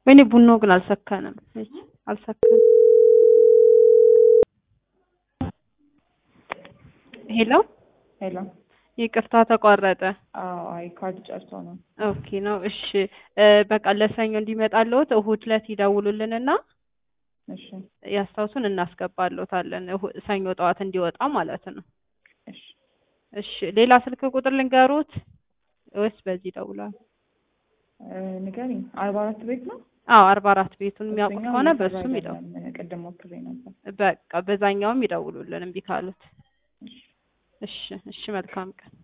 ወይኔ ቡናው ግን አልሰከነም። እሺ አልሰከነም። ሄሎ ሄሎ ይቅርታ ተቋረጠ። አዎ፣ አይ ካርድ ጨርሶ ነው። ኦኬ ነው። እሺ እ በቃ ለሰኞ እንዲመጣልዎት እሁድ ዕለት ይደውሉልንና እሺ ያስታውሱን እናስገባልዎታለን። እሁ- ሰኞ ጠዋት እንዲወጣ ማለት ነው። እሺ እሺ ሌላ ስልክ ቁጥር ልንገሩት ወይስ በዚህ ይደውላል? እ ንገሪኝ። አርባ አራት ቤት ነው። አዎ አርባ አራት ቤቱን የሚያውቁት እሱኛው ከሆነ እየሰራ በሱም ይደው አይደለም። ቅድም ሞክሬ ነበር። በቃ በዛኛውም ይደውሉልን እምቢ ካሉት። እሺ እሺ እሺ መልካም ቀን